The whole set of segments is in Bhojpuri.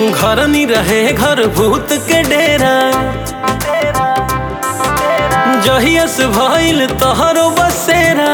घर नी रहे घर भूत के डेरा जहियस भइल तहरो बसेरा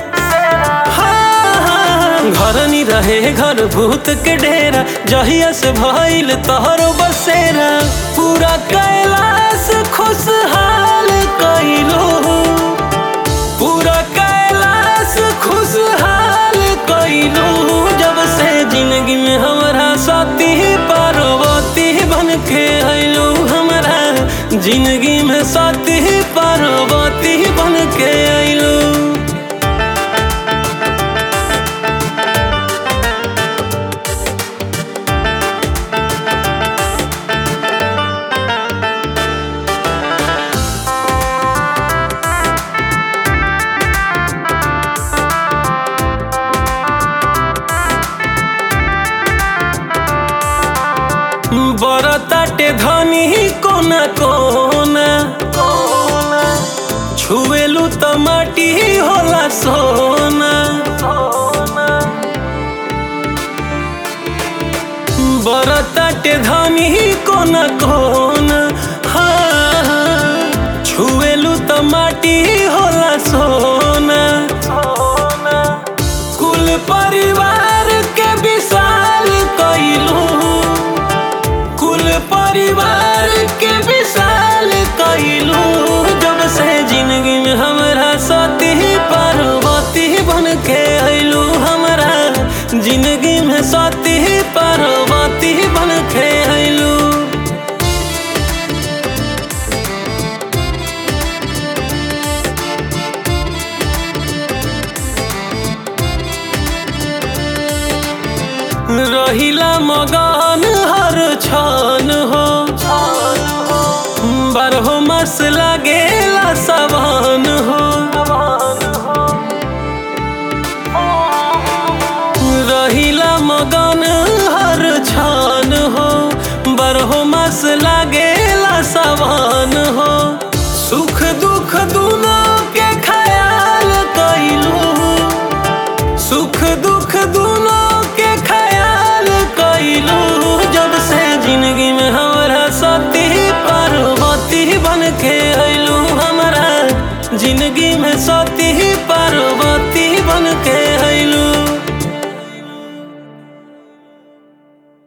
हाँ, घर नी रहे घर भूत के डेरा जहियस भइल तहरो बसेरा पूरा कैलाश खुशहाल कइलो पूरा कैलाश खुशहाल कइलो जब से जिंदगी में हमारा साथी पार्वती बन के अइलो हमारा जिंदगी में साथी पार्वती बन के अइलो बरताटे धनी कोना कोना छुएलू त माटी होला सोना बरताटे धनी कोना कोना हाँ, हाँ, छुएलू त माटी होला सोना कुल परिवार के विशाल कइलू कुल परिवार के विशाल कइलू जब से जिंदगी में हमरा सती पार्वती बन के अइलू हमरा जिंदगी में सती पार्वती बन के अइलू रहिला मगन हर छन हो बारहो मास लागेला सवन हो रहिला मगन हर छन हो बारहो मास लागेला सवन हो सुख दुख दोनों के ख्याल कइलू सुख दुख दोनों के ख्याल कइलू जब से जिंदगी में हमारा सती पार्वती बन के अइलू हमारा जिंदगी में सती पार्वती